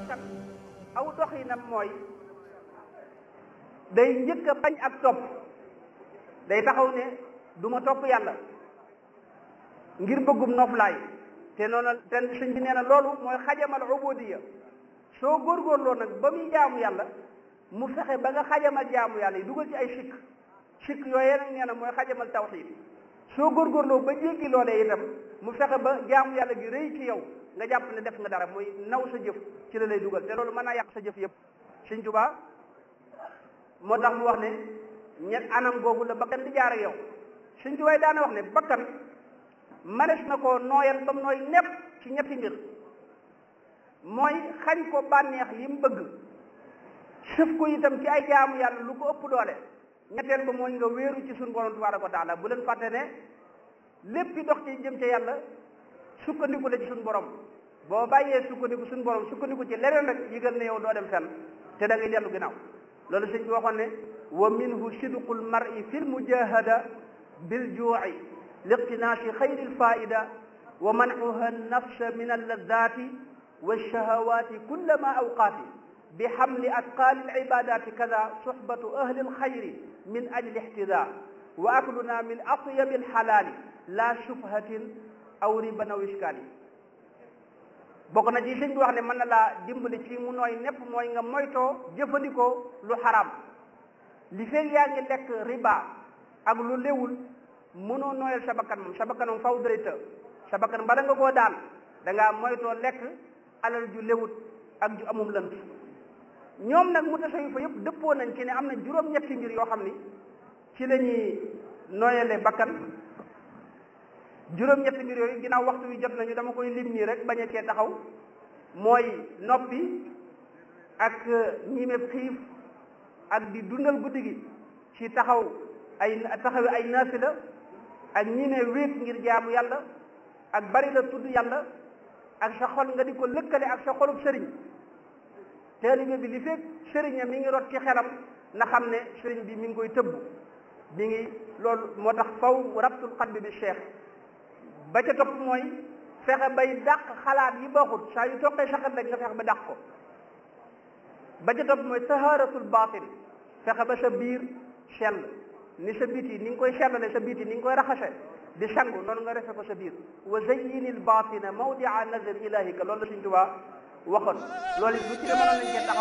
bakkan aw doxinam mooy day njëkk a bañ ak topp day taxaw ne du ma topp yàlla ngir bëggum noflaay te noonu te sëñ bi nee na loolu mooy xajamal ubudiya soo góorgóorloo nag ba muy jaamu yàlla mu fexe ba nga xajamal jaamu yàlla yi dugal ci ay sikk sikk yooyee nag nee na mooy xajamal tawxiid soo góorgóorloo ba jéggi loolee itam mu fexe ba jaamu yàlla gi rëy ci yow nga jàpp ne def nga dara muy naw sa jëf ci la lay dugal te loolu mën naa yàq sa jëf yëpp sëñ Tuubaa moo tax mu wax ne ñett anam googu la bakkan di jaar ak yow sëñ Tuubaa daana wax ne bakkan manes na ko nooyal ba mu nooy nepp ci ñetti mbir mooy xañ ko bànneex yi mu bëgg sëf ko itam ci ay jaamu yàlla lu ko ëpp doole ñetteel ba mooy nga wéeru ci suñu borom tabaaraka wa taala bu leen fàtte ne léppi dox ci jëm ca yàlla sukkandiku la ci suñu borom boo bàyyee sukkandiku suñu borom sukkandiku ci leneen rek yëgal ne yow doo dem fenn te da ngay dellu ginnaaw loolu sëñ bi waxoon ne wa minhu sidqul mar'i fil mujahada bil juu'i liqtinaasi xayri lfaida wa mancuha nafsa min alladati walshahawati kullama awqaati bi xamli atqaali alcibadati kada suxbatu ahli alxayri min ajli ixtida wa akluna min atyabi alxalaali la shubhatin aw riban aw iskaali bokk na ci sëñ bi wax ne mën na laa dimbali ci mu nooy nepp mooy nga moytoo jëfandikoo lu xaraam li feeg yaa ngi lekk riba ak lu léwul mënoo nooyal sa bakkan moom sa bakkan moom faw dërëta sa bakkan bala nga koo daan da ngaa moytoo lekk alal ju léwut ak ju amum lënt ñoom nag mu tasawi fa yëpp dëppoo nañ ci ne am na juróom-ñetti mbir yoo xam ni ci la ñuy nooyale bakkan juróom-ñetti mbir yooyu ginnaaw waxtu wi jot nañu dama koy lim nii rek bañ a cee taxaw mooy noppi ak ñimeeb xiif ak di dundal guddi gi ci taxaw ay taxawi ay naafila ak ñime wéet ngir jaamu yàlla ak bari la tudd yàlla ak sa xol nga di ko lëkkale ak sa xolub sëriñ taalibe bi li fekk sëriñam mi ngi rot ci xelam na xam ne sëriñ bi mi ngi koy tëbb mi ngi loolu moo tax faw rabtul qalbi bi cheikh ba ca topp mooy fexe bay dàq xalaat yi baaxut saa yu toqee sa xel rek nga fexe ba dàq ko ba ca topp mooy taharatul baatin fexe ba sa biir sell ni sa biti ni nga koy sellale sa biti ni nga koy raxase di sangu noonu nga refe ko sa biir wa zayyinil baatina mawdia nazar ilahika loolu la Sëñ Tuubaa waxoon loolu it lu ci ne mënoon nañ cee taxaw